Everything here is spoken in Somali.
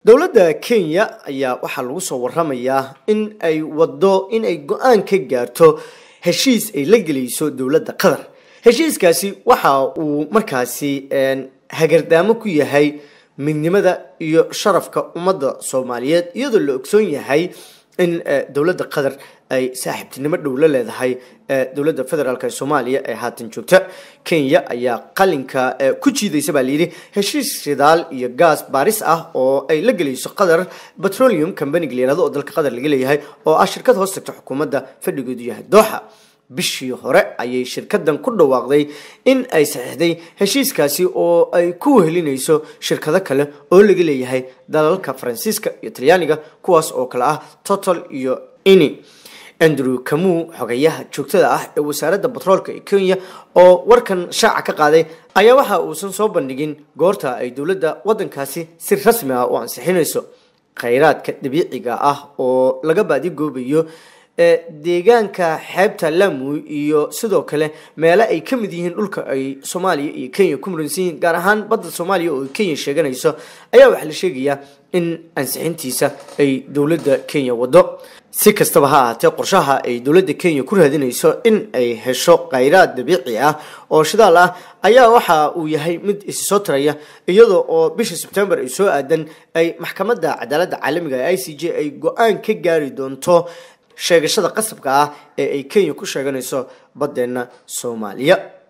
dowladda kenya ayaa waxaa lagu soo waramayaa in ay wado in ay go-aan ka gaarto heshiis ay la gelayso dowladda qatar heshiiskaasi waxa uu markaasi hagardaamo ku yahay midnimada iyo sharafka ummadda soomaaliyeed iyadoo la ogsoon yahay in dowladda qatar ay saaxiibtinimo dhow la leedahay dowladda federaalk ee soomaaliya ee haatan joogta kenya ayaa qalinka ku jiidaysa baa layidhi heshiis shidaal iyo gaas baaris ah oo ay la gelayso qatar petroleum company layirahdo oo dalka qatar laga leeyahay oo ah shirkad hoos tagta xukuumadda fadhigeedu yahay dooxa bishii hore ayay shirkadan ku dhawaaqday in ay saxiixday heshiiskaasi oo ay ku wehelinayso shirkado kale oo laga leeyahay dalalka faransiiska iyo talyaaniga kuwaas oo kale ah total iyo ini andrew kamu xogayaha joogtada ah ee wasaaradda batroolka ee kenya oo warkan shaaca ka qaaday ayaa waxa uusan soo bandhigin goorta ay dowladda waddankaasi si rasmi ah u ansixinayso khayraadka dabiiciga ah oo laga baadigoobayo deegaanka xeebta lamu iyo sidoo kale meele ay ka mid yihiin dhulka ay soomaaliya iyo kenya ku muransan yihiin gaar ahaan badda soomaaliya oo kenya sheeganayso ayaa waxaa la sheegayaa in ansixintiisa ay dowladda kenya wado si kastaba ha ahaatee qorshaha ay dowladda kenya ku raadinayso in ay hesho khayraad dabiici ah oo shidaal ah ayaa waxa uu yahay mid isi soo taraya iyadoo oo bisha sebtembar ay soo aadan ay maxkamadda cadaaladda caalamiga ee i c j ay go-aan ka gaari doonto sheegashada qasabka ah ee ay kenya ku sheeganayso baddeenna soomaaliya